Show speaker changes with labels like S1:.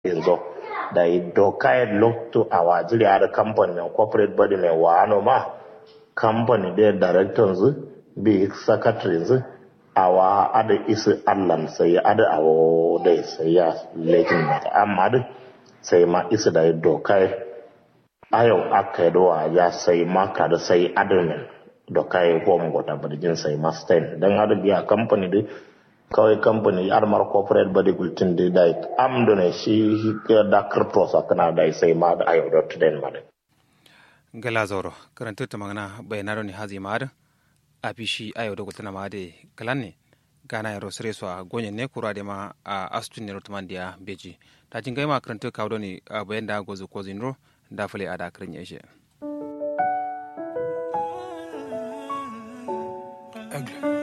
S1: yanzu da doka ya lokto a wajiri a da kamfani mai corporate body mai wano ma kamfani da directors bi secretaries a wa ada isi allan sai ada awo da sai ya lekin mata amma da sai ma isi da doka ayau aka yi ya sai maka da sai admin doka ya home gota birgin sai ma stain don hada biya kamfani da kawai kamfani armar corporate body gultin da da am da ne shi da crypto sakana da sai ma da ayo dot den ma
S2: gala zoro karanta ta magana bayanaro ne hazi ma a fishi ayo da gultana ma da kalan ne gana ya rosare su a gonye ne kura da ma a astun ne rotuman da beji ta jin gaima karanta kawo ne a bayan da gozu ko zinro da fule a da karin yashe.
S3: Ugly.